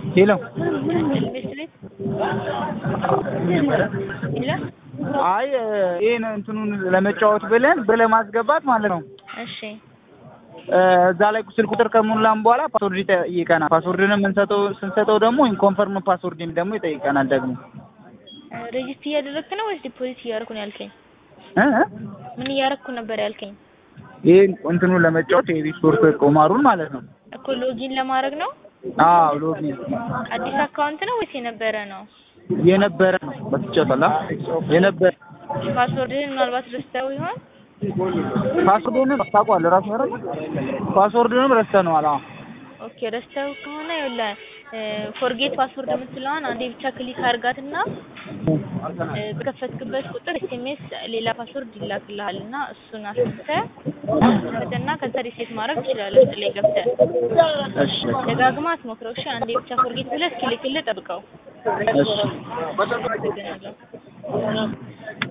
ሄሎ ቤት ቤት ሄሎ አይ ይሄን እንትኑን ለመጫወት ብለን ለማስገባት ማለት ነው። እሺ እዛ ላይ ስልክ ቁጥር ከሞላን በኋላ ፓስወርድ ይጠይቀናል። ፓስወርድን የምንሰጠው ስንሰጠው ደግሞ ኢንኮንፈርም ፓስወርድ ደግሞ ይጠይቀናል። ደግሞ ሬጂስት እያደረግክ ነው ወይስ ዲፖዚት እያደረኩ ነው ያልከኝ? እ እ ምን እያደረግኩ ነበር ያልከኝ? ይሄን እንትኑን ለመጫወት የሪስፖርት ቁማሩን ማለት ነው። እኮ ሎጊን ለማድረግ ነው። አዎ ሎጊን አዲስ አካውንት ነው ወይስ የነበረ ነው? የነበረ ነው በትጫወታላ የነበረ ፓስወርድህን ምናልባት ረስተው ይሆን? ፓስወርዱንም ታውቀዋለህ ራሱ አይደል? ፓስወርዱንም ረስተነዋል። አዎ ኦኬ ረስተው ከሆነ ይኸውልህ ፎርጌት ፓስወርድ የምትለዋን አንዴ ብቻ ክሊክ አድርጋትና በከፈትክበት ቁጥር ኤስኤምኤስ ሌላ ፓስወርድ ይላክልሃል እና እሱን አስገብተህ ከፈተና ከዛ ሪሴት ማድረግ ትችላለህ። ውስጥ ላይ ገብተህ እሺ ደጋግማ አትሞክረው እሺ። አንዴ ብቻ ፎርጌት ብለህ እስኪልክልህ ጠብቀው። እሺ አመሰግናለሁ።